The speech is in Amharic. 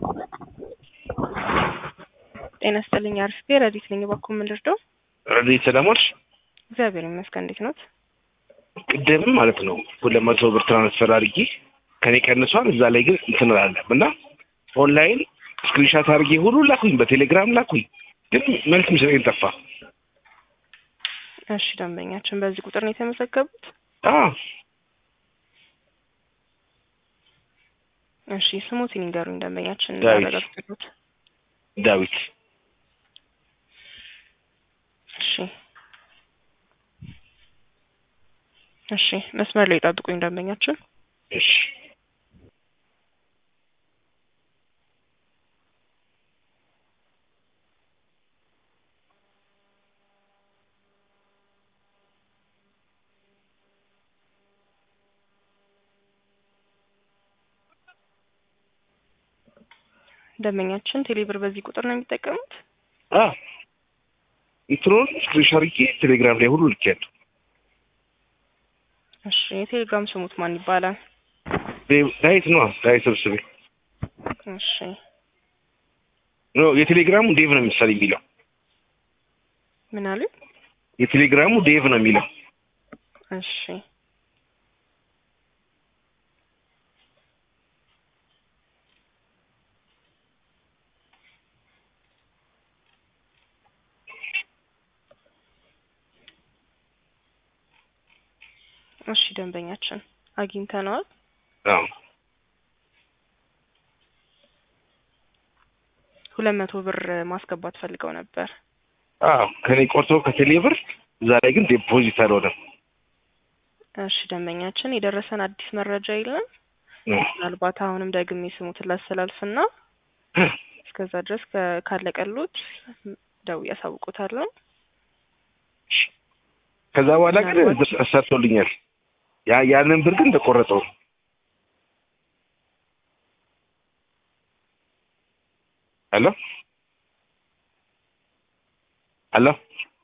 ጤና ይስጥልኝ አርፍቴ ረዲት ነኝ። እባክዎ ምን ልርዳው? ረዲት ሰላሞች እግዚአብሔር ይመስገን። እንዴት ኖት? ቅድም ማለት ነው ሁለት መቶ ብር ትራንስፈር አድርጌ ከኔ ቀንሷል። እዛ ላይ ግን እንትን አላለም እና ኦንላይን ስክሪንሻት አድርጌ ሁሉ ላኩኝ፣ በቴሌግራም ላኩኝ፣ ግን መልስ የሚሰጠኝ ጠፋ። እሺ ደንበኛችን በዚህ ቁጥር ነው የተመዘገቡት? አዎ እሺ ስሙትን ይንገሩኝ ደንበኛችን ዳዊት። እንዳረጋግጡት። ዳዊት እሺ እሺ መስመር ላይ ጠብቁኝ ደንበኛችን። እሺ ደንበኛችን ቴሌብር በዚህ ቁጥር ነው የሚጠቀሙት? አዎ እንትኑን ስክሪንሻት አድርጌ ቴሌግራም ላይ ሁሉ ልኬያለሁ። እሺ የቴሌግራም ስሙት ማን ይባላል? ዴቭ- ዳዊት ነው ዳዊት ሰብስቤ እሺ ኖ የቴሌግራሙ ዴቭ ነው ምሳሌ የሚለው ምን አሉ? የቴሌግራሙ ዴቭ ነው የሚለው እሺ እሺ ደንበኛችን አግኝተነዋል። አዎ ሁለት መቶ ብር ማስገባት ፈልገው ነበር። አዎ ከኔ ቆርጦ ከቴሌ ብር እዛ ላይ ግን ዴፖዚት አልሆነም። እሺ ደንበኛችን የደረሰን አዲስ መረጃ የለም። እ ምናልባት አሁንም ደግሜ ስሙትን ላስተላልፍና እስከዛ ድረስ ከ- ካለቀሉት ደውዬ አሳውቆታለሁ። ከዛ በኋላ ግን ምናልባት- ሰርቶልኛል። ያ ያንን ብር ግን ተቆረጠው። ሄሎ ሄሎ